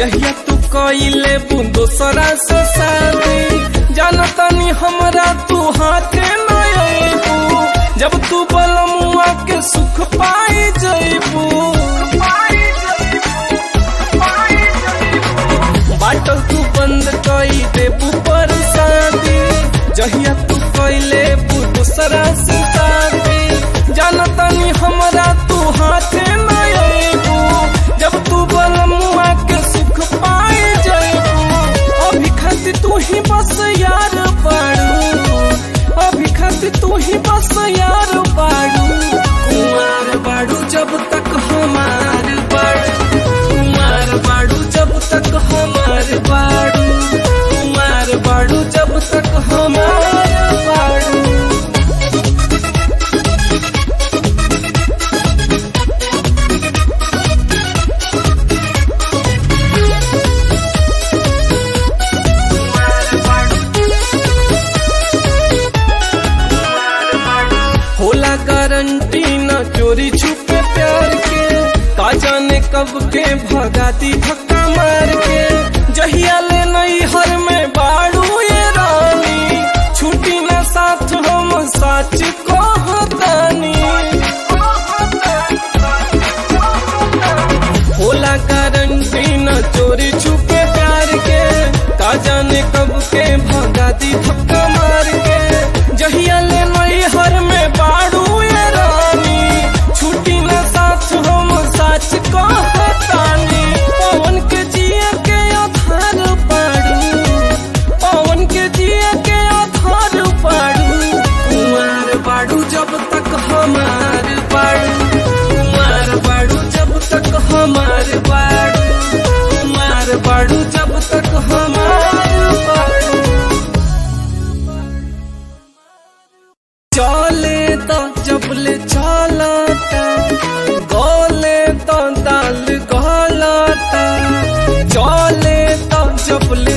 जहिया तू कइले बू दोसरा से शादी जानतानी हमरा तू हाथे न अइबू जब तू बलमुआ के सुख पाई जइबू बाटल तू बंद कई देबू पर शादी जहिया तू कइले बू दोसरा से शादी जानतानी हमरा तू हाथे न अइबू जब तू बलमुआ के सुख पाए जइबू अभी खातिर तू ही बस यार बाड़ू अभी खातिर तू ही बस यार बाड़ू कुमार बाड़ू जब तक हमार बाड़ू कुमार बाड़ू जब तक हमार बाड़ू कुमार बाड़ू जब तक हमार बाड़ू होला गारंटी न चोरी छुपे प्यार के का जाने कब के भगाती धक्का मार के जहिया ले नई हर में बाड़ू ये रानी छुट्टी न साथ हम सच कहतानी होला गारंटी न चोरी छुपे प्यार के का जाने कब के भगाती धक्का मार के जहिया ले नई हर में बाड़ू ये रानी छुट्टी न साथ हम सच कहतानी पवन के जिए के आधार पाड़ू पवन के जिए के आधार पाड़ू कुमार बाड़ू जब तक हमार बाड़ू कुमार बाड़ू जब तक हमार बाड़ू कुमार बाड़ू जब तक हमार बाड़ू चले तो जबले चलता गोले तो दाल गलता चले तो जबले